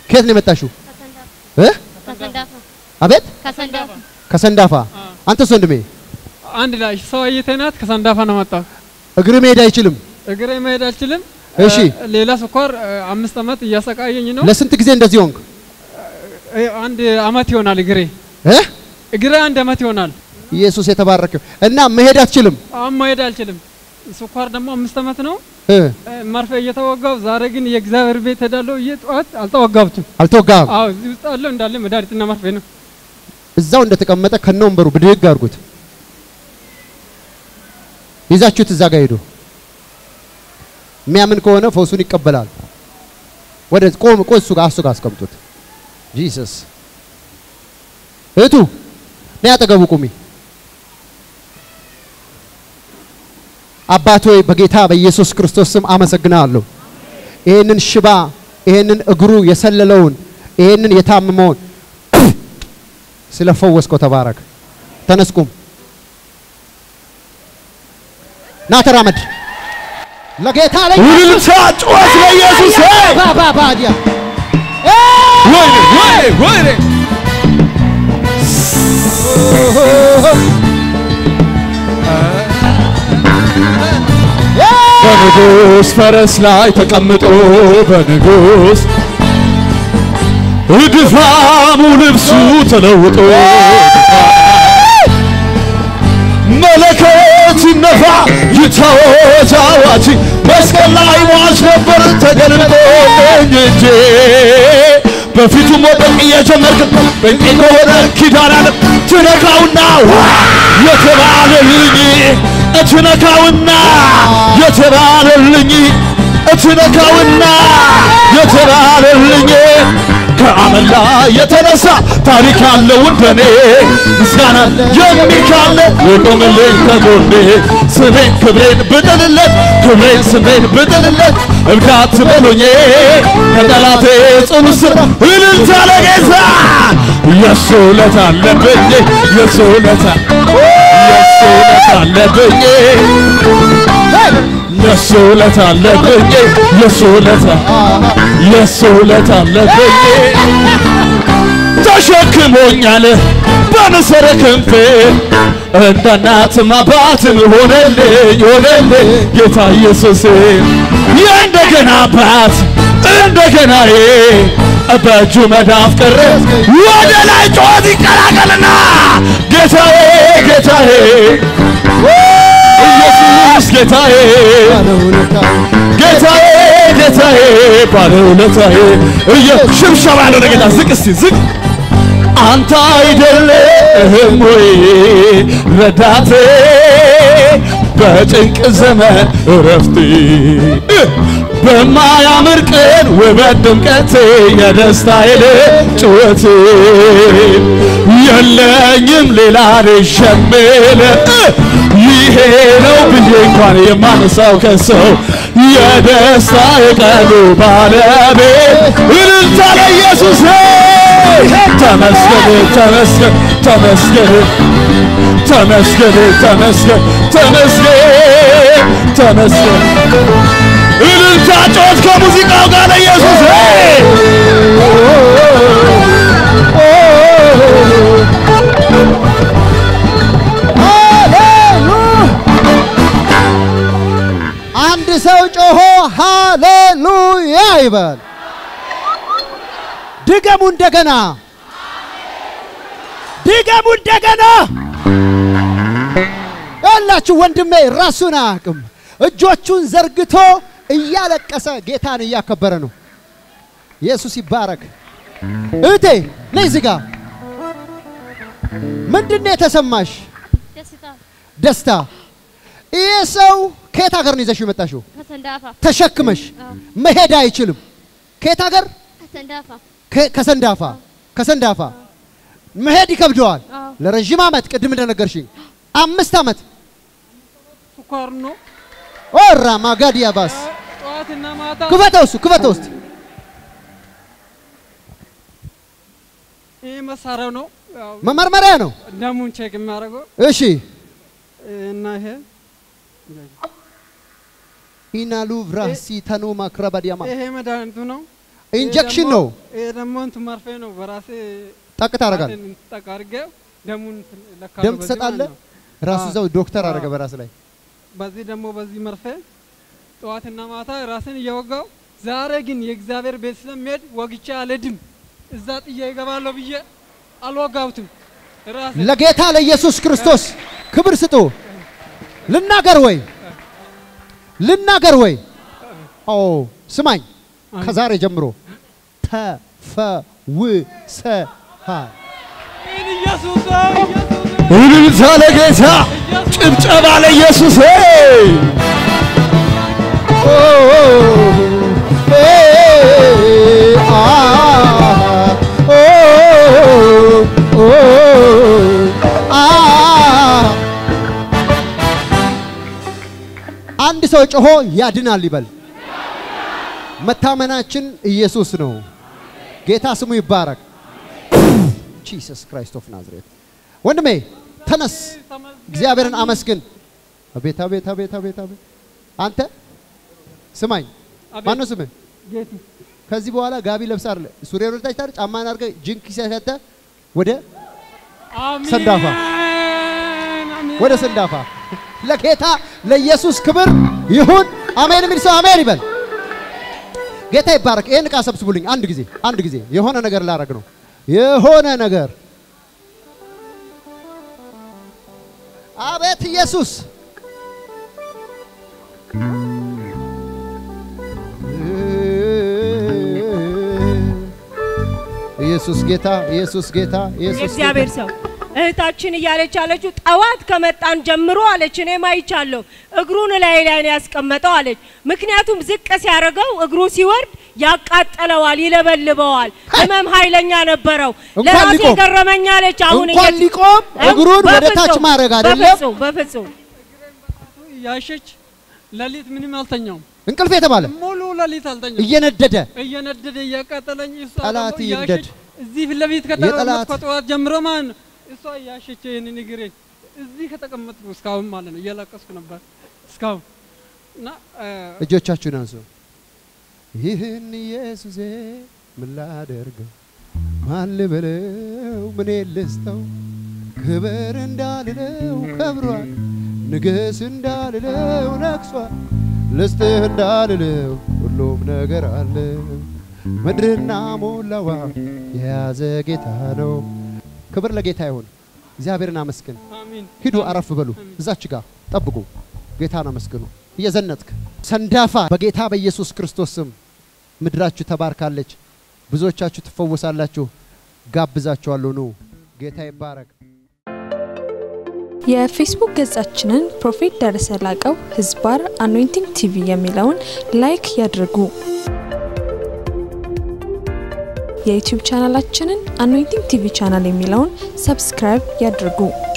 ከየት ነው የመጣሽው? እ? ከሰንዳፋ አቤት ከሰንዳፋ ከሰንዳፋ። አንተስ ወንድሜ አንድ ላይ ሰው አይተናት ከሰንዳፋ ነው መጣው። እግር መሄድ አይችልም። እግሬ መሄድ አልችልም። እሺ እ፣ ሌላ ስኳር እ፣ አምስት ዓመት እያሰቃየኝ ነው። ለስንት ጊዜ እንደዚህ ሆንክ? እ፣ አንድ አመት ይሆናል እግሬ እ? እግሬ አንድ አመት ይሆናል። ኢየሱስ የተባረከ እና መሄድ አትችልም። አሁን መሄድ አልችልም። ስኳር ደግሞ አምስት ዓመት ነው። እ? እ፣ መርፌ እየተወጋው ዛሬ ግን የእግዚአብሔር ቤት ሄዳለሁ። እየጠዋት አልተወጋብትም። አልተወጋም። አዎ እዚህ ውስጥ አለው እንዳለ መድኃኒትና መርፌ ነው። እዛው እንደተቀመጠ ከነ ወንበሩ ብድግ አድርጉት። ይዛችሁት እዛ ጋር ሄዱ። የሚያምን ከሆነ ፈውሱን ይቀበላል። ወደ ቆም ቆይ እሱ ጋር እሱ ጋር አስቀምጡት። ጂሰስ እህቱ ነይ አጠገቡ ቁሚ። አባት ሆይ በጌታ በኢየሱስ ክርስቶስ ስም አመሰግናለሁ። ይህንን ሽባ ይህንን እግሩ የሰለለውን ይህንን የታመመውን ስለፈወስከው ተባረክ። ተነስቁም ና ተራመድ። ለጌታ ላይ ውልልታ ጩኸት ለኢየሱስ ባባ ባዲያ ወይኔ ወይኔ ወይኔ በንጉሥ ፈረስ ላይ ተቀምጦ በንጉሥ ድፋሙ ልብሱ ተለውጦ መለከት ይነፋ ይታወጅ አዋጅ መስቀል ላይ ሟች ነበር ተገልጦልኝ እጄ በፊቱ መውደቅ እየጀመርክ በቄ ከሆነ ኪዳን አለ ትነካውና ዋ የተባለልኝ እትነካውና የተባለልኝ እትነካውና የተባለልኝ ከአመል ላይ የተነሳ ታሪክ ያለው እንደኔ ምስጋና የሚካለ የቆምልኝ ከጎኔ ስሜን ክብሬን ብጥልለት ክብሬን ስሜን ብጥልለት እብዳት በሎኜ ከጠላቴ ጽኑ ስር እልልታ ለጌታ የሱ ውለታ አለብኝ የሱ ውለታ የሱ ውለታ አለብኝ የሱ ውለታ አለብኝ የሱ ውለታ የሱ ውለታ አለብኝ ተሸክሞኛል በንስር ክንፌ እንደ እናትም አባትም ሆነልኝ ሆነልኝ ጌታ ኢየሱስ የእንደገና አባት እንደገናዬ በእጁ መዳፍ ቅር ወደ ላይ ጮት ይቀላቀልና ጌታዬ ጌታዬ ኢየሱስ ጌታዬ ጌታዬ ጌታዬ ባለውለታዬ እየ ሽብሸባ ያለው ለጌታ ዝቅ እስቲ ዝቅ አንተ አይደለህም ወይ ረዳቴ በጭንቅ ዘመን እረፍቴ በማያምር ቀን ውበት ድምቀቴ የደስታዬ ጩኸቴ የለኝም ሌላ ልሸምል ይሄ ነው ብዬ እንኳን የማነሳው ከሰው የደስታ የቀኑ ባለቤት እልልታ ለኢየሱስ ተመስገን ተመስገን ተመስገን ተመስገን ተመስገን ተመስገን ተመስገን እልልታ ጮት ከሙዚቃው ጋር ለኢየሱስ አንድ ሰው ጮሆ ሃሌሉያ ይበል። ድገሙ እንደገና፣ ድገሙ እንደገና። ያላችሁ ወንድሜ ራሱን አያውቅም። እጆቹን ዘርግቶ እያለቀሰ ጌታን እያከበረ ነው። ኢየሱስ ይባረክ። እህቴ ነይ እዚህ ጋር። ምንድን ነው የተሰማሽ ደስታ ደስታ? ይህ ሰው ከየት ሀገር ነው ይዘሽው የመጣሽው? ከሰንዳፋ ተሸክመሽ አዎ። መሄድ አይችልም። ከየት ሀገር? ከሰንዳፋ ከ- ከሰንዳፋ ከሰንዳፋ መሄድ ይከብደዋል። አዎ። ለረዥም ዓመት ቅድም እንደነገርሽኝ አምስት ዓመት ስኳር ነው። ኦራ ማጋዲያ ባስ ጠዋትና ማታ ክፈተው እሱ ክፈተው ውስጥ ይህ መሳሪያው ነው። ያው መመርመሪያ ነው። ደሙን ቼክ የሚያደርገው እሺ እና ይሄ ኢናሉ ቭራሲ ተኑ ማክረባዲያማ ይሄ መድኃኒቱ ነው። ኢንጀክሽን ይሄ ነው። ደግሞ- ይሄ ደግሞ እንትን መርፌ ነው። በራሴ ጠቅ ታደርጋለህ። ጣቴን ጠቅ አድርጌው ደሙን እንትን እለካለሁ ደም በዚህ ትሰጣለህ። ማለት ነው። ራሱ አዎ። እዛው ዶክተር አዎ። አደረገ በራስ ላይ በዚህ ደግሞ በዚህ መርፌ ጠዋትና ማታ ራስን እየወጋው ዛሬ ግን የእግዚአብሔር ቤት ስለሚሄድ ወግቼ አልሄድም። እዛ ጥዬ ይገባለሁ ብዬ አልወጋሁትም። ራሴ ለጌታ ለኢየሱስ ክርስቶስ ክብር ስጡ። ልናገር ወይ ልናገር ወይ? ኦ ስማኝ፣ ከዛሬ ጀምሮ ተፈውሰሃል። ኢየሱስ ሆይ፣ ኢየሱስ ሆይ፣ እልልታ ለጌታ ጭብጨባ ለኢየሱስ ኦ ኤ አ ኦ ኦ አ አንድ ሰው ጮሆ ያድናል ይበል። መታመናችን ኢየሱስ ነው። ጌታ ስሙ ይባረክ። ጂሰስ ክራይስት ኦፍ ናዝሬት። ወንድሜ ተነስ፣ እግዚአብሔርን አመስግን። አቤት አቤት አቤት አቤት አቤት። አንተ ስማኝ፣ አቤት። ማነው ስምህ? ጌቱ ከዚህ በኋላ ጋቢ ለብሳ አይደለ ሱሪ ወደታች ታር ጫማን አድርገህ ጅንክ ሲያሰተ ወደ አሜን፣ ሰንዳፋ አሜን። ወደ ሰንዳፋ ለጌታ ለኢየሱስ ክብር ይሁን። አሜን የሚል ሰው አሜን ይበል። ጌታ ይባረክ። ይህን ዕቃ ሰብስቡልኝ። አንድ ጊዜ አንድ ጊዜ የሆነ ነገር ላረግ ነው። የሆነ ነገር አቤት ኢየሱስ ኢየሱስ ጌታ ኢየሱስ ጌታ ኢየሱስ የእግዚአብሔር ጌታ ሰው እህታችን እያለች ያለችው ጠዋት ከመጣን ጀምሮ አለች እኔም አይቻለሁ እግሩን ላይ ላይ ነው ያስቀመጠው አለች። ምክንያቱም ዝቅ ሲያደርገው እግሩ ሲወርድ ያቃጠለዋል፣ ይለበልበዋል። ህመም ኃይለኛ ነበረው። እንኳን ለራሴ ሊቆም- ገረመኝ አለች። አሁን እንኳን እየ- ሊቆም እግሩን ወደ ታች በፍጹም፣ ማድረግ አይደለም በፍጹም በፍጹም ያሸች ሌሊት ምንም አልተኛውም። እንቅልፍ የተባለ ሙሉ ሌሊት አልተኛውም። እየነደደ እየነደደ እያቃጠለኝ እሷ ጠላት ደግሞ ይንደድ። እያሸች እዚህ ፊት ለፊት የጠላት- ከተቀመጥኩ ጠዋት ጀምሮ ማለት ነው እሷ እያሸች ይህንን እግሬን እዚህ ከተቀመጥኩ እስካሁን ማለት ነው እያለቀስኩ ነበር እስካሁን እና እ፣ እጆቻችሁን አንሱ። ይህን ኢየሱሴ ምን ላደርገው? ማን ልበለው? ምን ልስጠው? ክብር እንዳልለው ከብሯል፣ ንገስ እንዳልለው ነግሷል፣ ልስጥህ እንዳልለው ሁሉም ነገር አለ። ምድርና ሞላዋ የያዘ ጌታ ነው። ክብር ለጌታ ይሁን። እግዚአብሔርን አመስግን። አሚን ሂዱ አረፍ በሉ። እዛች ጋር ጠብቁ። ጌታን አመስግኑ። እየዘነጥክ ሰንዳፋ በጌታ በኢየሱስ ክርስቶስ ስም ምድራችሁ ተባርካለች። ብዙዎቻችሁ ትፈወሳላችሁ። ጋብዛችኋለሁ። ኑ። ጌታ ይባረክ። የፌስቡክ ገጻችንን ፕሮፌት ደረሰ ላቀው ህዝባር አኖይንቲንግ ቲቪ የሚለውን ላይክ ያድርጉ። የዩቲዩብ ቻናላችንን አኖይንቲንግ ቲቪ ቻናል የሚለውን ሰብስክራይብ ያድርጉ።